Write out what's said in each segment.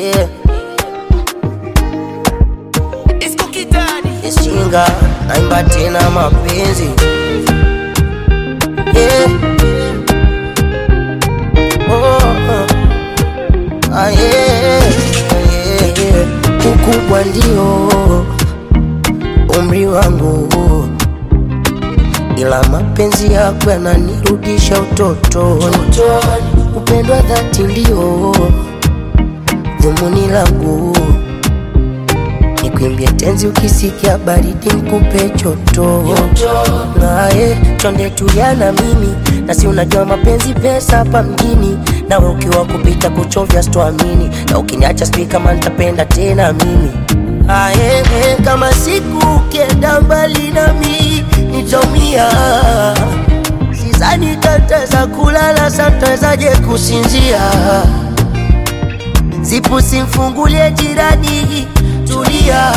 yeah. It's cookie daddy. Ishinga naimba tena mapenzi yeah. oh, oh. Ah, yeah. Yeah, yeah. Ukubwa ndio umri wangu, ila mapenzi yako yananirudisha utotoni. Upendwa dhati ndio dhumuni langu Nikuimbie tenzi ukisikia baridi nikupe choto naye twende tulia na mimi na si unajua mapenzi pesa hapa mjini nawe ukiwa kupita kuchovya sitoamini na ukiniacha sijui kama nitapenda tena mimi aye kama siku ukienda mbali nami nitaumia sizani tataweza kulala satawezaje kusinzia zipu simfungulie jirani, tulia.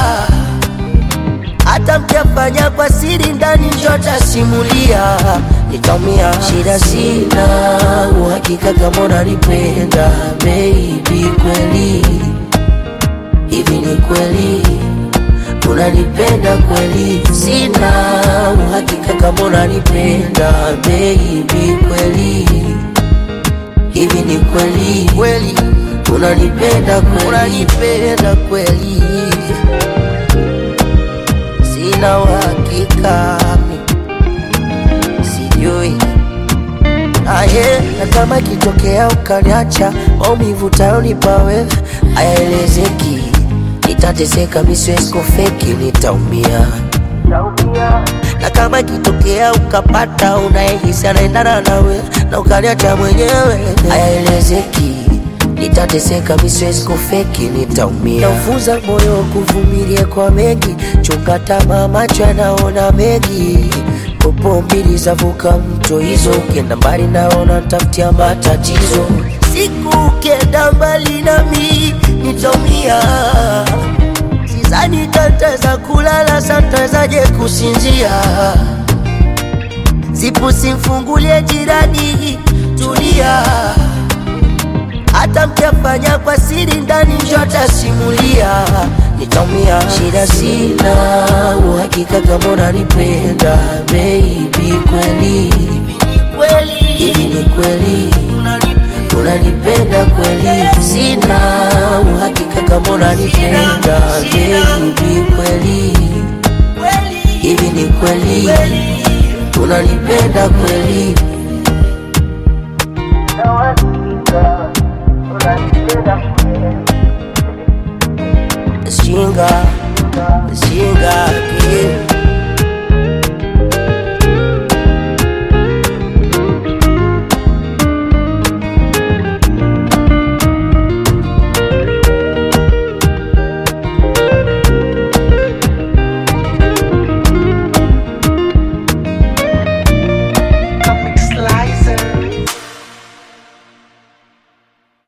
Hata mkiafanya kwa siri ndani, njota simulia, nitaumia. Shida sina uhakika kama unanipenda baby, kweli hivi ni kweli unanipenda kweli? Sina uhakika kama unanipenda baby, kweli hivi ni kweli kweli unanipenda kweli unanipenda kweli sina uhakika mi sijui aye na kama ikitokea ukaniacha maumivu tayonipa wewe hayaelezeki nitateseka miswesko feki nitaumia na kama ikitokea ukapata unayehisi anaendana nawe na ukaniacha mwenyewe hayaelezeki nitateseka miswezi kufeki nitaumia naufuza moyo kuvumilia kwa mengi chunga tamaa macho yanaona mengi popo mbili zavuka mto hizo ukienda mbali naona tafutia matatizo siku ukienda mbali nami nitaumia Sidhani tataweza kulala, satawezaje kusinzia? Zipu simfungulie jirani, tulia. Hata mkiafanya kwa siri ndani, njota simulia, nitaumia. Shida sina uhakika kama unanipenda baby, kweli hivi ni kweli unanipenda kweli? Sina uhakika kama unanipenda baby, kweli hivi ni kweli unanipenda kweli?